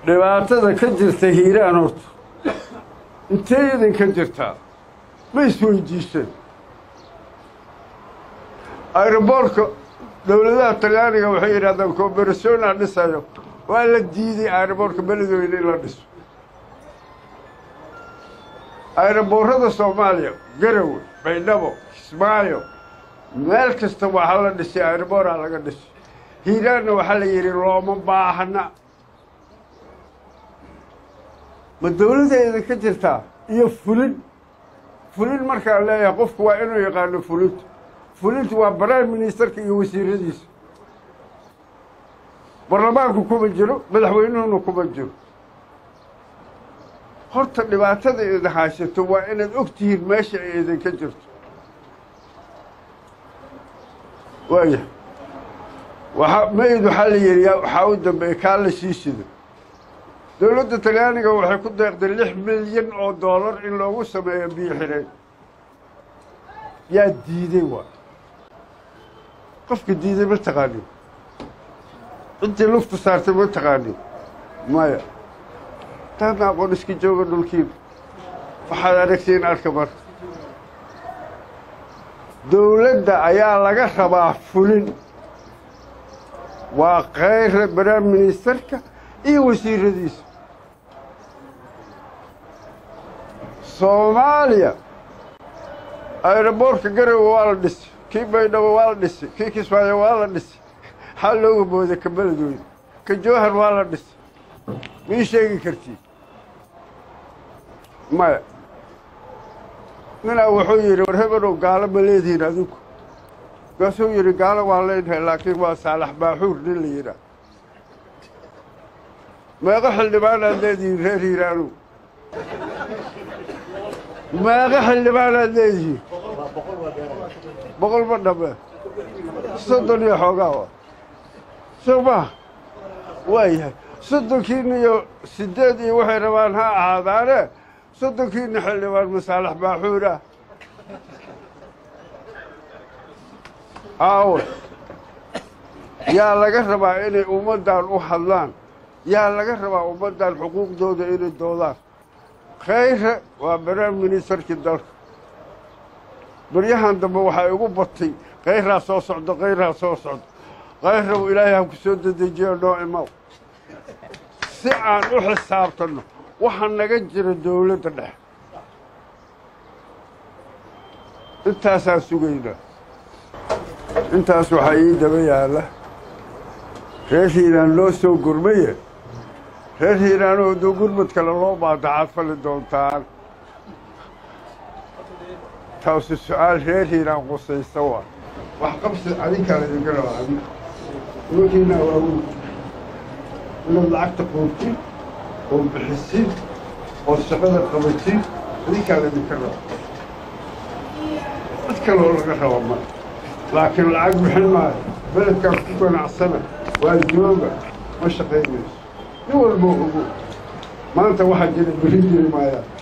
dhibaatada ka jirta hiiraan horta intee idinka jirtaa ma isweydiiseen aeroboortka dowladaha talyaaniga waxay yidhahdaan cooberationa dhisayo waa la diiday aeroboortka beledweyne in la dhiso aeroboorrada soomaaliya garowe baydhabo kismaayo meel kasta waxaa la dhisay aeroboora laga dhisay hiiraanna waxaa la yidhi looma baahna ma dowladda idinka jirtaa iyo fulin fulin markaan leeyahay qofku waa inuu yaqaano fulinta fulintu waa prime ministerka iyo wasiiradiisa baarlamaanku kuma jiro madaxweynuhuna kuma jiro horta dhibaatada idin haysato waa inaad og tihiin meesha ay idinka jirto waaya waaa mayd waxaa la yidhi waxaa u dambeeyey kaa la sii sido dowladda talyaaniga waxay ku deeqday lix milyan oo doolar in loogu sameeyo biyo xidheen yaa diiday waa qofka diiday ma taqaanin ciddii lufta saartay ma taqaanin maya taadna aqoon iska jooga dhulkiina waxaad aragtiin arka marka dowladda ayaa laga rabaa fulin waa kayra prime ministerka iyo wasiiradiisa soomaaliya aeroboortka garowe waa la dhisay kii baydhabo waa la dhisay kii kismaayo waa la dhisay xaa looga booday ka beledweyne ka jowhar waa la dhisay mii sheegi kartiin maya ninaa wuxuu yidhi war hebenow gaalo ma leedihiin adinku markaasuu yidhi gaalo waan leenahay laakiin waa saalax baaxuur nin la yidhaah meeqo xildhibaanaad leedihiin reer hiiraanow meeqo xildhibaanaad leedihiin boqol ma dhamme soddon iyo xoogaa wa soo maha waa yahay soddonkiina iyo siddeed iyo waxay rabaan ha ahaadaane soddonkiina xildhibaan masaalax baaxuur ah aawe yaa laga rabaa inay ummaddan u hadlaan yaa laga rabaa ummaddan xuquuqdooda inay doodaan khayre waa prime ministerkii dalka baryahan dambe waxaa igu batay khayraa soo socdo khayraa soo socdo khayraw ilaahay ha ku soo dedejiyo noo imaw si aan u xisaabtanno waxa naga jira dowladda dhexe intaasaan sugaynaa intaas waxaa ii daba yaalla reer hiiraan loo soo gurmaye reer hiiraanoo doo gurmad kale loo baadacaad fali doontaan taasu su-aal reer hiiraan qusaysa waa wax qabsi adinkaa laydinka rabaa adig nimankiina waaweyn inaad lacagta qoobtin oo bixisin oo shaqada qabatin adinkaa laydinka rabaa cid kaloo laga raba ma laakiin lacag bixin maayo beledkaas ku ganacsana waa jooga ma shaqaynayso nin walboo ogo maanta waxaa jira beri jiri maayaan